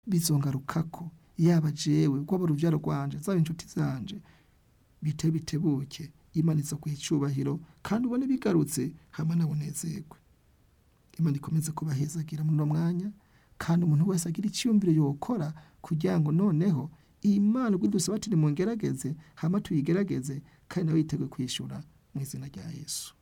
bizongarukako yaba jewe rwaba uruvyaro rwanje zaba inshuti zanje bite bitebuke imana iza kuha icubahiro kandi ubone bigarutse hamwe nabonezerwe imana ikomeze kubahezagira muri uno mwanya kandi umuntu wese agira icyiyumviro yokora kugira ngo noneho imana ubwo dusaba ati nimungerageze hama tuyigerageze kandi nawe yiteguye kwishyura mu izina rya yesu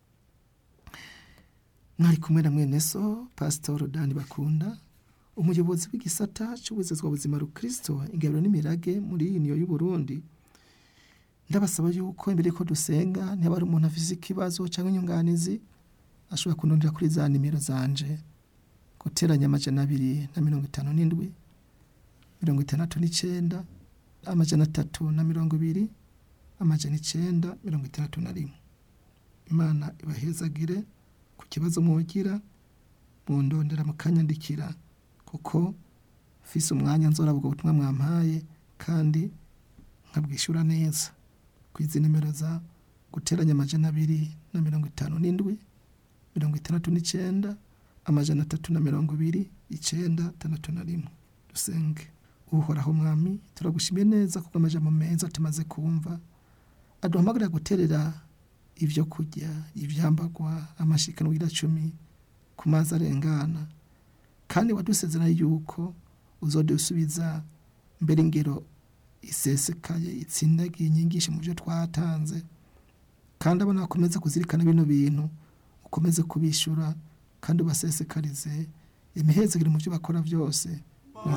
mwari kumwe na mwene so pasitoro dani bakunda umuyobozi w'igisata cy'ubuzezwa buzima rukristo ingabiro n'imirage muri iyi niyo y'uburundi ndabasaba yuko imbere ko dusenga niba ari umuntu afise ikibazo cyangwa inyunganizi ashobora kunondera kuri za nimero zanje guteranya amajana abiri na mirongo itanu n'indwi mirongo itandatu n'icenda amajana atatu na mirongo ibiri amajana icenda mirongo itandatu na rimwe imana ibahezagire ku kibazo mwogira mundondera mukanyandikira kuko mfise umwanya nzora ubwo butumwa mwampaye kandi nkabwishyura neza ku izi nimero za guteranya amajana abiri na mirongo itanu n'indwi mirongo itandatu n'icenda amajana atatu na mirongo ibiri icenda tandatu na rimwe dusenge uhoraho mwami turagushimiye neza kuko amajambo meza tumaze kumva aduhamagarira guterera ibyo kurya ibyambagwa amashikano cumi ku mazi arengana kandi wadusezerana yuko uzodusubiza mbere ingero isesekaye itsindagiye inyigisho mu byo twatanze kandi abana bakomeze kuzirikana bino bintu ukomeze kubishyura kandi ubasesekarize imihezagire mu byo bakora byose